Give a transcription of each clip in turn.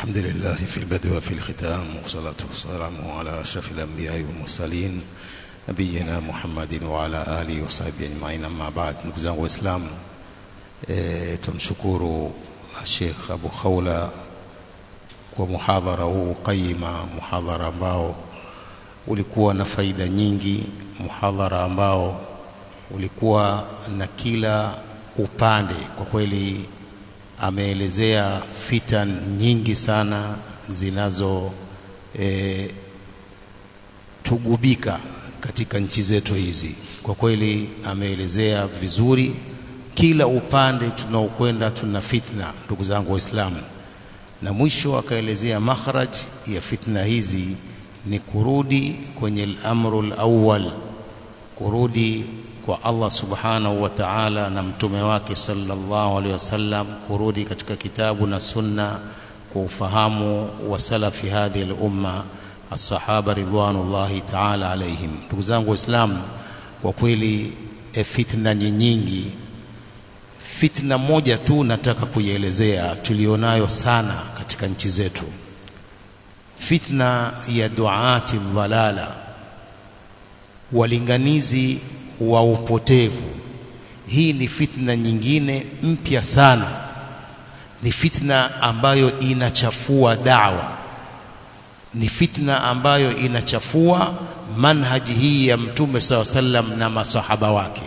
الحمد لله في البدء وفي الختام والصلاة والسلام على أشرف الأنبياء والمرسلين نبينا محمد وعلى آله وصحبه أجمعين أما بعد ndugu zangu waislamu e, tumshukuru Sheikh Abu Khawla kwa muhadhara huu qayima muhadhara ambao ulikuwa na faida nyingi muhadhara ambao ulikuwa na kila upande kwa kweli ameelezea fitan nyingi sana zinazo e, tugubika katika nchi zetu hizi. Kwa kweli ameelezea vizuri, kila upande tunaokwenda tuna fitna, ndugu zangu Waislamu, na mwisho akaelezea makhraj ya fitna hizi ni kurudi kwenye al-amru al-awwal, kurudi kwa Allah subhanahu wa ta'ala na mtume wake sallallahu alaihi wasallam, kurudi katika kitabu na sunna kwa ufahamu wa salafi hadhihi al-umma as-sahaba ridwanullahi ta'ala alaihim. Ndugu zangu Waislamu, kwa kweli e, fitna ni nyingi. Fitna moja tu nataka kuielezea tulionayo sana katika nchi zetu, fitna ya duati dhalala, walinganizi wa upotevu. Hii ni fitna nyingine mpya sana, ni fitna ambayo inachafua dawa, ni fitna ambayo inachafua manhaji hii ya Mtume saw sallam na masahaba wake.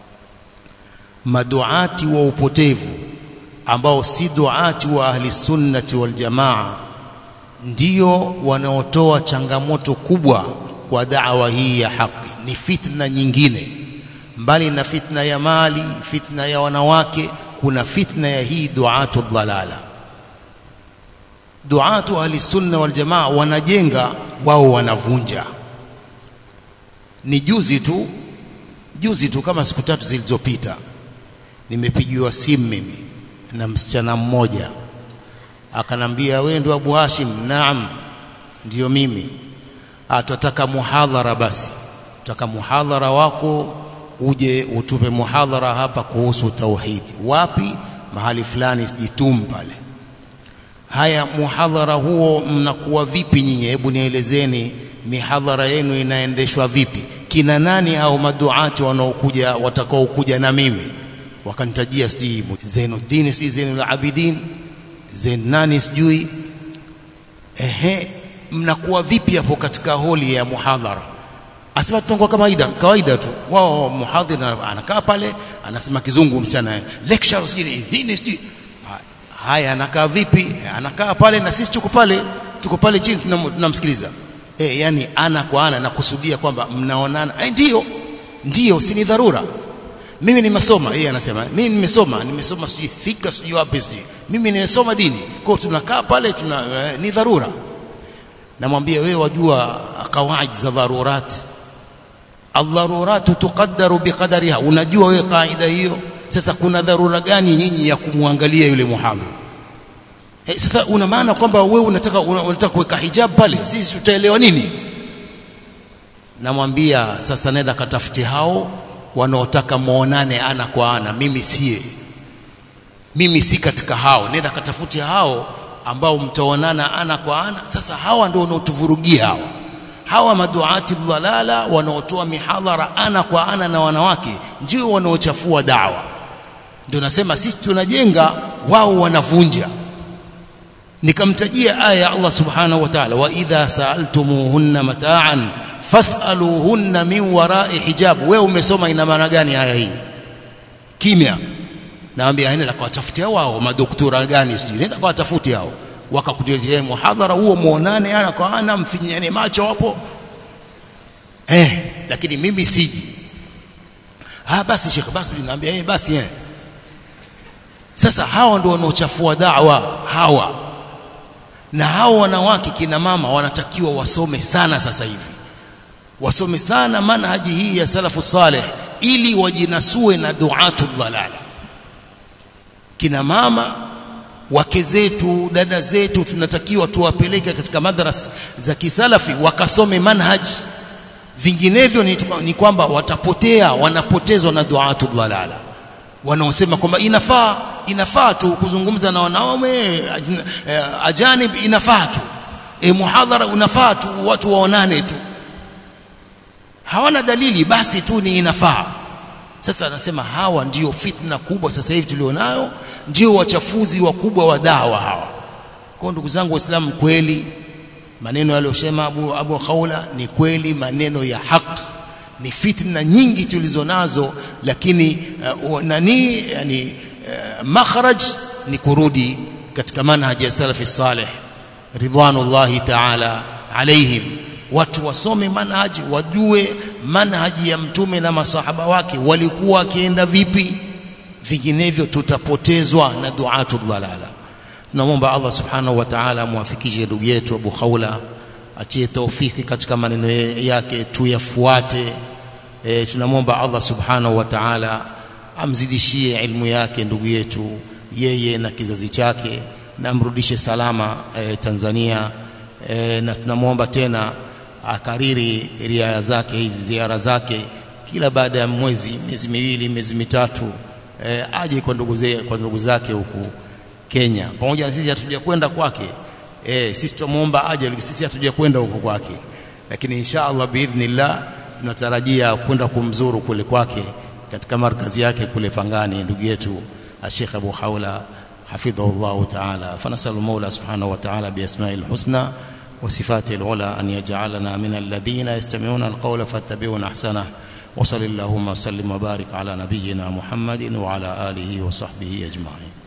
Maduati wa upotevu ambao si duati wa ahli sunnati wal jamaa ndio wanaotoa changamoto kubwa kwa dawa hii ya haki. Ni fitna nyingine mbali na fitna ya mali, fitna ya wanawake, kuna fitna ya hii duatu dhalala. Duatu ahli sunna wal jamaa wanajenga, wao wanavunja. Ni juzi tu juzi tu kama siku tatu zilizopita, nimepigiwa simu mimi na msichana mmoja, akanambia wewe ndio Abu Hashim? Naam, ndiyo mimi. Atataka muhadhara, basi tutaka muhadhara wako uje utupe muhadhara hapa kuhusu tauhidi. Wapi? Mahali fulani, sijitum pale. Haya, muhadhara huo mnakuwa vipi nyinyi? Hebu nielezeni, mihadhara yenu inaendeshwa vipi? Kina nani au maduati wanaokuja watakaokuja na mimi? Wakanitajia sijui Zainuddin, si Zainul Abidin, Zain nani sijui. Ehe, mnakuwa vipi hapo katika holi ya muhadhara? Asema tunakuwa kawaida kawaida tu. Wao muhadhiri anakaa pale anasema kizungu, msichana lecture sijui nini sijui. Haya, anakaa vipi? Anakaa pale na sisi tuko pale, tuko pale chini tunamsikiliza. E, yani ana kwa ana, nakusudia kwamba mnaonana. E, ndio ndio, si ni dharura. Mimi nimesoma, yeye anasema mimi nimesoma, nimesoma sijui thika sijui wapi sijui, mimi nimesoma dini. Kwa tunakaa pale tuna, e, ni dharura. Namwambia wewe, wajua kawaid za dharurati aldharuratu tuqaddaru biqadariha. Unajua wewe kaida hiyo? Sasa kuna dharura gani nyinyi ya kumwangalia yule muhadhiri? Hey, sasa una maana kwamba wewe unataka unataka kuweka hijab pale, sisi tutaelewa nini? Namwambia sasa, nenda katafuti hao wanaotaka muonane ana kwa ana. Mimi sie, mimi si katika hao. Nenda katafuti hao ambao mtaonana ana kwa ana. Sasa hawa ndio wanaotuvurugia hao hawa maduati dhalala wanaotoa mihadhara ana kwa ana na wanawake ndio wanaochafua dawa. Ndio nasema sisi tunajenga, wao wanavunja. Nikamtajia aya ya Allah subhanahu wa ta'ala, wa idha saaltumuhunna mata'an fas'aluhunna min wara'i hijab. Wewe umesoma ina maana gani aya hii? Kimya. Naambia nenda kawatafutia wao madoktora gani sijui, nenda kawatafuti hao wakakutetea muhadhara huo, muonane ana kwa ana, mfinyane macho hapo eh, lakini mimi siji. Ah, basi Sheikh, basi ninaambia eh, basi eh. Sasa hawa ndio wanaochafua dawa hawa, na hawa wanawake kina mama wanatakiwa wasome sana sasa hivi, wasome sana manhaji hii ya salafu saleh, ili wajinasue na duatu dhalala. Kina mama wake zetu dada zetu tunatakiwa tuwapeleke katika madrasa za kisalafi wakasome manhaj, vinginevyo ni, ni kwamba watapotea, wanapotezwa na duatu dhalala wanaosema kwamba inafaa inafaa tu kuzungumza na wanaume ajanib inafaa tu e, muhadhara unafaa tu watu waonane tu hawana dalili basi tu ni inafaa sasa anasema hawa ndio fitna kubwa sasa hivi tulionayo ndio wachafuzi wakubwa wa dawa hawa kwa ndugu zangu waislamu kweli maneno yaliyosema Abu, Abu Khawla ni kweli maneno ya haki ni fitna nyingi tulizonazo lakini uh, nani yani uh, makhraj ni kurudi katika manhaji ya salafi salih ridwanullahi ta'ala alaihim watu wasome manhaji wajue manhaji ya mtume na masahaba wake walikuwa wakienda vipi vinginevyo tutapotezwa na duatu dhalala tunamwomba Allah subhanahu wa ta'ala amwafikishe ndugu yetu Abu Khawla atie taufiki katika maneno yake tuyafuate e, tunamwomba Allah subhanahu wa ta'ala amzidishie ilmu yake ndugu yetu yeye na kizazi chake na amrudishe salama e, Tanzania e, na tunamwomba tena akariri riaya zake hizi ziara zake kila baada ya mwezi miezi miwili miezi mitatu e, aje kwa ndugu zake kwa ndugu zake huku Kenya pamoja na sisi hatuja kwenda kwake eh sisi tumuomba aje sisi hatuja kwenda huko kwake lakini insha Allah biidhnillah tunatarajia kwenda kumzuru kule kwake katika markazi yake kule Pangani ndugu yetu Sheikh Abu Haula حفظه الله تعالى فنسأل المولى سبحانه وتعالى بأسماء الحسنى وصفاته العلى أن يجعلنا من الذين يستمعون القول فاتبعون أحسنه وصل اللهم وسلم وبارك على نبينا محمد وعلى آله وصحبه أجمعين